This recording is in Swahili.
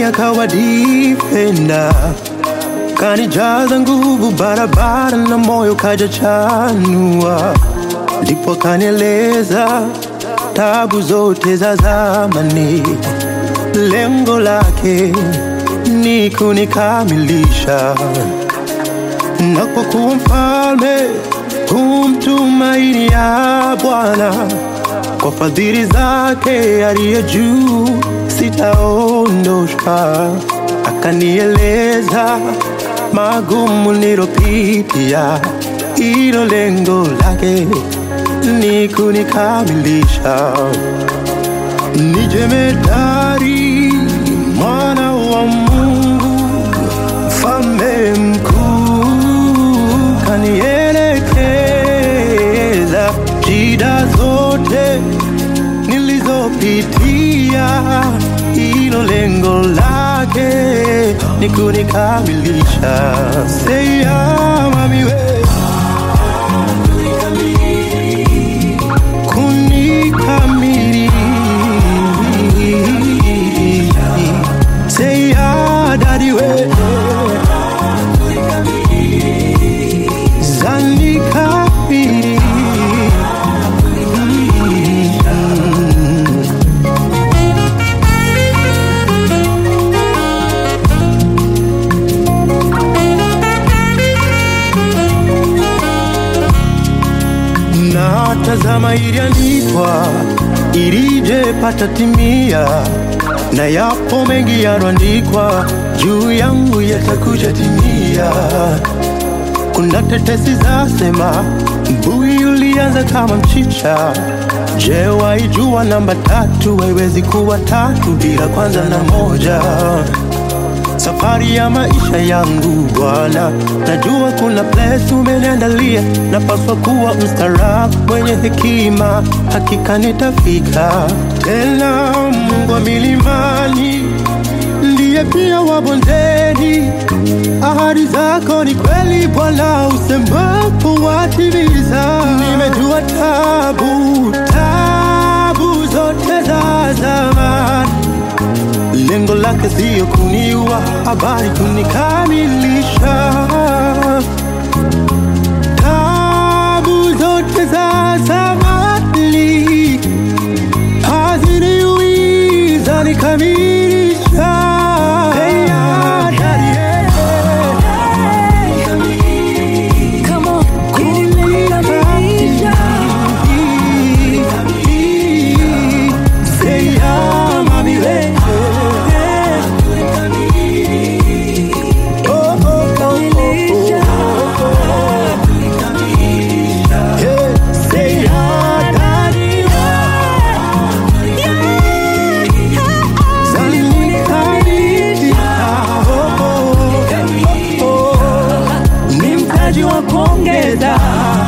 ndani akawa defender, kanijaza nguvu barabara na moyo kaja chanua, ndipo kanieleza tabu zote za zamani, lengo lake ni kunikamilisha na kwa kuwa mfalme humtumaini ya Bwana, kwa fadhili zake aliye juu sitaondoshwa. Akanieleza magumu nilopitia, hilo lengo lake ni kunikamilisha. Ni jemedari mwana wa Mungu, mfalme mkuu, kanielekeza shida zote nilizopitia, hilo lengo lake ni kunikamilisha. Seya mami we kunikamilisha. Seya dadi we zanikabili na tazama iliandikwa ilije pata timia na yapo mengi yaloandikwa juu yangu yatakuja timia kuna tetesi zasema mbui ulianza kama mchicha. Je, waijua namba tatu haiwezi kuwa tatu bila kwanza na moja? Safari ya maisha yangu Bwana, najua kuna place umeniandalia, napaswa kuwa mstaarabu mwenye hekima, hakika nitafika tena. Mungu wa milimani ndiye pia wa bondeni, ahadi zako ni kweli Bwana, usemapo watimiza. Nimejua tabu tabu zote za zamani lengo lake siyo kuniua, habari kunikamilisha. Tabu zote za zamani haziniui, zanikamilisha. Hey, ya, daddy, yeah. Come on, kunikamilisha. Say, yeah, mami, we. Oh, oh, oh, oh, oh. Yeah, say, yeah, daddy, zanikamilisha. Oh, oh, oh. Ni mtaji wa kuongeza